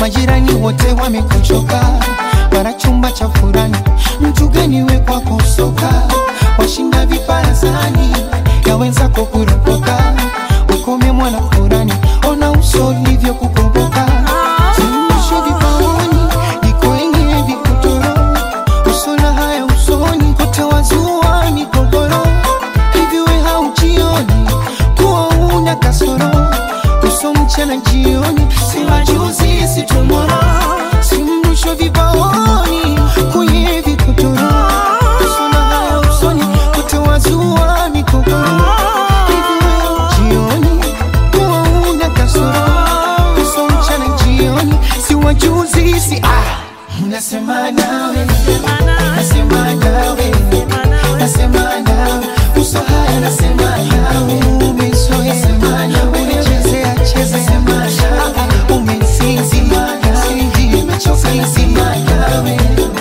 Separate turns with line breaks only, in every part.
majirani wote wamekuchoka, mara chumba cha furani, mtu gani we kwako soka, washinda viparazani ya wenzako kuropoka, ukome mwana furani, ona uso ulivyo kukoboka, zimisho vipaoni iko wenye vikutoro, usona haya usoni kote wazua migogoro, hivi we haujioni kuwa una kasoro uso mchana jioni, si majuzi si tomorrow, si mrusho vibaoni kwenye vikotoro, uso na haya usoni kote wazua migogoro, hivi wewe jioni kuwa una kasoro, uso mchana jioni, si wajuzi si ah, nasema nawe nasema nawe nasema nawe uso haya nasema nawe umezoea sema nawe unachezea cheza sema nawe umesinzi sinzi umechoka nasema nawe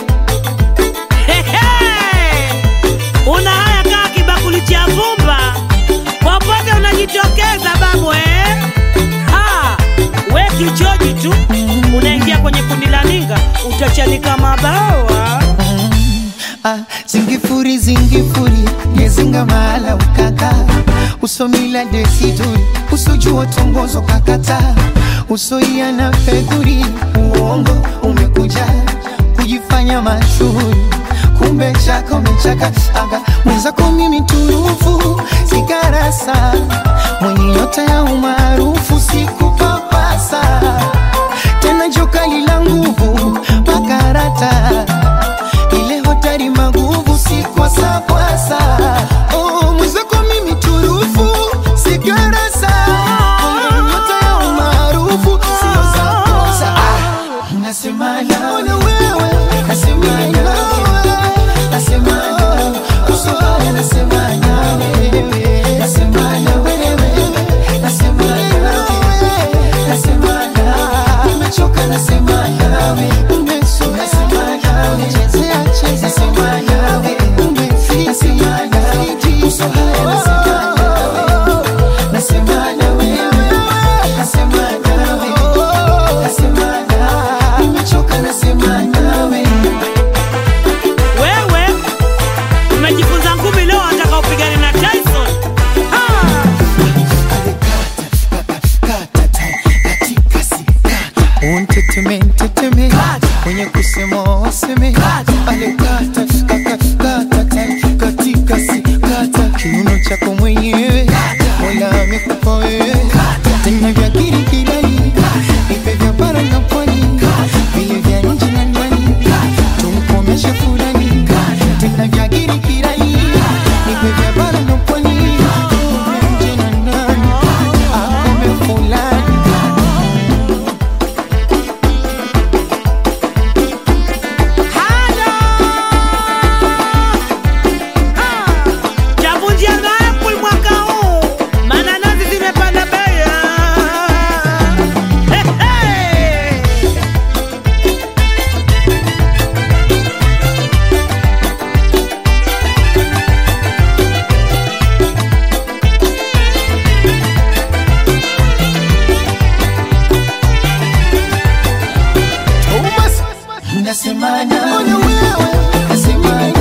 Hehe! Una haya kaa kibakuli cha vumba, popote unajitokeza babu eh? Ha! We kichoji tu unaingia kwenye kundi la ninga, utachanika mabawa.
Ah, zingifuri zingifuri yezinga mahala ukaka usomila desiduri usojua tongozo kakata usoia na fedhuri uongo umekuja kujifanya mashuhuri kumbe chaka umechaka aga mwenzako mimi turufu sigarasa mwenye nyota ya umaarufu sikupapasa tena jokali la nguvu makarata ile hotari maguvu si kwa sapwasa oh, mwenzako mimi turufu sigarasa nyota ya umaarufu sio za kosa ah, nasema nawe nasema nawe nasema nawe uso haya nasema nawe nasema nawe nasema nawe nasema nawe nimechoka nasema nawe umesoka nasema nawe chezea cheza nasema nawe umefika nasema nawe uso haya nasema nawe nasema nawe nasema nawe nasema nawe nimechoka nasema nawe
Wewe umejifunza ngumi leo, wataka upigane na Tyson? Ha!
unteteme nteteme mwenye kusema waseme ale kata kata kata tai, katika si kata kiuno chako mwenyewe mola amekupa wewe tena vya kirikirani ipe vya bara na pwani vile vya nje na ndani tumkomeshe fulani tena vya kirikirani ipe vya bara na pwani vya nje na ndani akome fulani
Chavunjia na Apple mwaka huu, mananasi zimepanda bei. He, he!
Thomas, nasema nawe, nasema